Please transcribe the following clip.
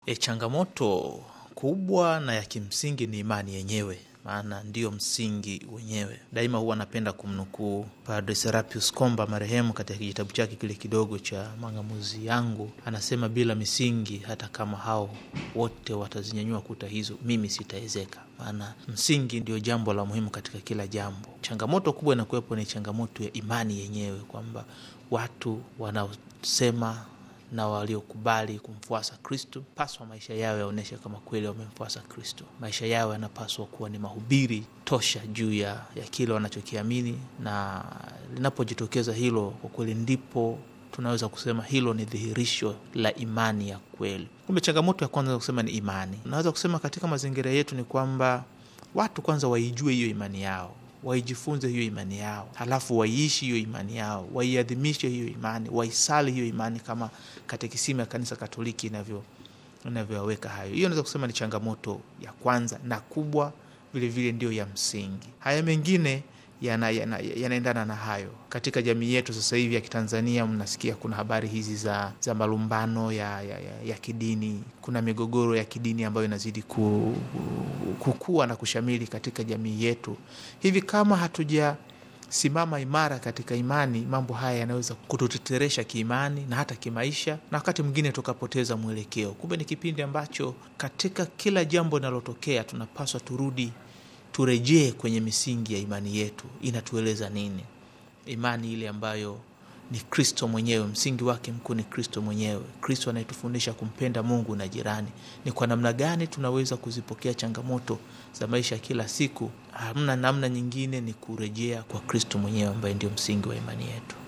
E, changamoto kubwa na ya kimsingi ni imani yenyewe, maana ndiyo msingi wenyewe. Daima huwa napenda kumnukuu Padre Serapius Komba marehemu, katika kitabu chake kile kidogo cha Mang'amuzi Yangu, anasema bila misingi, hata kama hao wote watazinyanyua kuta hizo, mimi sitaezeka. Maana msingi ndio jambo la muhimu katika kila jambo. Changamoto kubwa inakuwepo ni changamoto ya imani yenyewe, kwamba watu wanaosema na waliokubali kumfuasa Kristo paswa maisha yao yaonyeshe kama kweli wamemfuasa Kristo. Maisha yao yanapaswa kuwa ni mahubiri tosha juu ya, ya kile wanachokiamini, na linapojitokeza hilo, kwa kweli ndipo tunaweza kusema hilo ni dhihirisho la imani ya kweli. Kumbe changamoto ya kwanza kusema ni imani. Naweza kusema katika mazingira yetu ni kwamba watu kwanza waijue hiyo imani yao waijifunze hiyo imani yao, halafu waiishi hiyo imani yao, waiadhimishe hiyo imani, waisali hiyo imani kama katekisimu ya Kanisa Katoliki inavyo inavyoweka hayo. Hiyo naweza kusema ni changamoto ya kwanza na kubwa, vilevile ndio ya msingi. Haya mengine yanaendana yana, yana na hayo. Katika jamii yetu sasa hivi ya Kitanzania, mnasikia kuna habari hizi za, za malumbano ya, ya, ya, ya kidini. Kuna migogoro ya kidini ambayo inazidi ku, kukua na kushamili katika jamii yetu. Hivi kama hatujasimama imara katika imani, mambo haya yanaweza kututeteresha kiimani na hata kimaisha, na wakati mwingine tukapoteza mwelekeo. Kumbe ni kipindi ambacho katika kila jambo linalotokea tunapaswa turudi turejee kwenye misingi ya imani yetu. Inatueleza nini? Imani ile ambayo ni Kristo mwenyewe, msingi wake mkuu ni Kristo mwenyewe, Kristo anayetufundisha kumpenda Mungu na jirani. Ni kwa namna gani tunaweza kuzipokea changamoto za maisha ya kila siku? Hamna namna nyingine, ni kurejea kwa Kristo mwenyewe ambaye ndio msingi wa imani yetu.